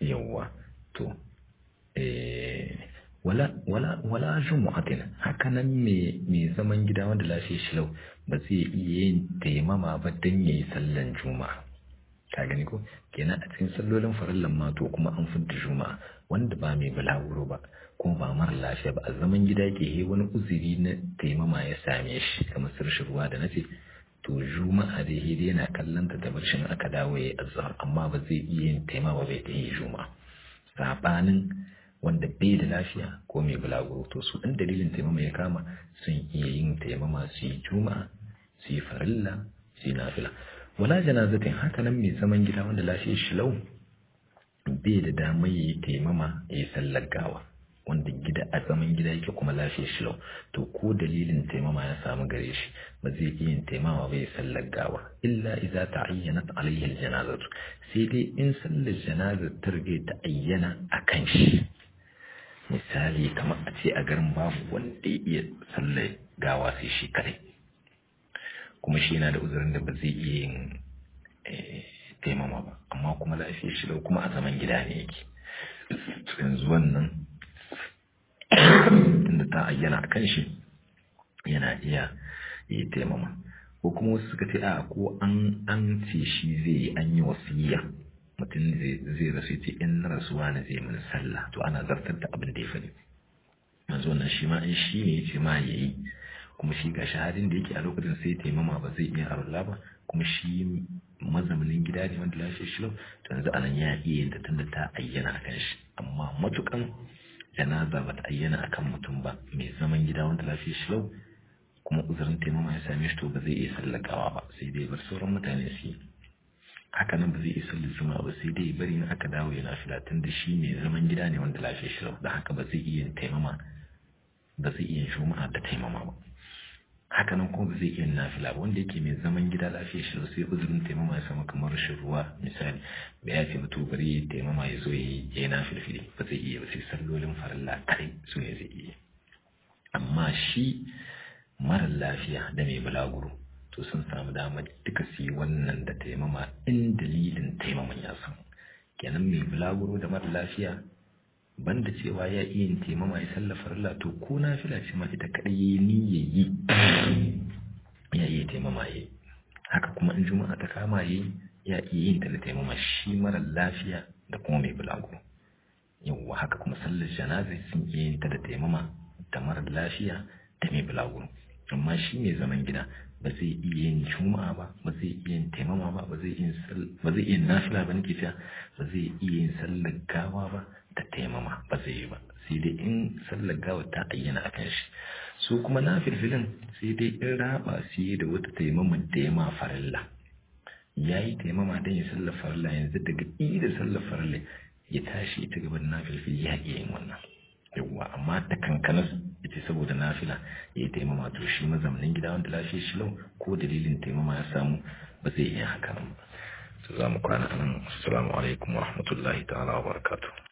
yawwa to wala wala wala jumu'atin haka nan me me zaman gida wanda lafiya shi lau ba zai iya yin taimama ba dan yayi sallan juma'a ka gani ko kenan a cikin sallolin farallan ma to kuma an fidda juma'a wanda ba mai balaguro ba kuma ba mara lafiya ba a zaman gida yake he wani uzuri na taimama ya same shi kamar sarshin ruwa da nace to juma'a da he yana kallon ta da barshin aka dawo yayi azhar amma ba zai iya yin taimama bai ta yi juma'a sabanin wanda bai da lafiya ko mai balaguro to su ɗan dalilin taimama ya kama sun iya yin taimama su yi juma'a su yi farilla su yi nafila wala janazatin haka nan mai zaman gida wanda lafiyar shi lau bai da damar yi taimama ya yi sallar gawa wanda gida a zaman gida yake kuma lafiyar shi lau to ko dalilin taimama ya samu gare shi ba zai iya yin taimama bai sallar gawa illa idza ta'ayyanat alayhi aljanazatu sai dai in sallar janazar ta rige ta ayyana akan shi misali kamar a ce a garin babu wanda ya iya sallar gawa sai shi kadai kuma shi yana da uzurin da ba zai iya yin taimama ba amma kuma lafiyar shi lau kuma a zaman gida ne yake yanzu wannan inda ta ayyana a kan shi yana iya yi taimama ko kuma wasu suka ce a ko an an ce shi zai yi an yi wasiya mutum zai rasu ce in na rasuwa na zai mini sallah to ana zartar da abin da ya faɗi yanzu wannan shi ma in shi ne ya ce ma ya yi kuma shi ga shahadin da yake a lokacin sai taimama ba zai iya arola ba kuma shi mazaunin gida ne wanda lafiya shi lau to yanzu anan ya iya yin ta tunda ta ayyana akan shi amma matukan janaza ba ta ayyana akan mutum ba mai zaman gida wanda lafiya shi lau kuma uzurin taimama ya same shi to ba zai iya sallakawa ba sai dai bar sauran mutane su yi haka nan ba zai iya sallar juma'a ba sai dai bari na aka dawo ya nafila tunda shi mai zaman gida ne wanda lafiya shi lau da haka ba zai iya yin taimama ba zai iya juma'a da taimama ba haka nan kuma ba zai iya nafila ba wanda yake mai zaman gida lafiya shi sai uzurin taimama ya samu kamar rashin ruwa misali ba ya ce mutu bari ya taimama ya zo ya yi nafilfili ba zai iya ba sai sallolin farilla kai su ne zai iya amma shi mara lafiya da mai bulaguro to sun samu damar duka su yi wannan da taimama in dalilin taimaman ya samu kenan mai bulaguro da mara lafiya banda cewa ya iya yin taimama ya sallafa Allah to ko na fila ce ma ita kadai yayi niyya yi ya iya taimama yayi haka kuma in juma'a ta kama yayi ya iya yin ta da taimama shi mara lafiya da kuma mai bulago yawwa haka kuma sallar janaza sun iya yin ta da taimama da mara lafiya da mai bulago amma shi mai zaman gida ba zai iya yin juma'a ba ba zai iya yin taimama ba ba zai iya ba zai iya nafila ba nake cewa ba zai iya yin sallar gawa ba da taimama ba zai yi ba sai dai in sallar gawa ta ayyana a kan shi su kuma na filfilin sai dai in raba su yi da wata taimama da ya ma farilla ya yi taimama don ya sallar farilla yanzu daga da sallar farilla ya tashi ita gaban na filfil ya iya yin wannan yawwa amma ta kankanas ita saboda nafila ya yi taimama to shi mazaunin gida wanda lafiya shi lau ko dalilin taimama ya samu ba zai iya haka nan ba za mu kwana nan assalamu alaikum wa rahmatullahi ta'ala wa barakatuh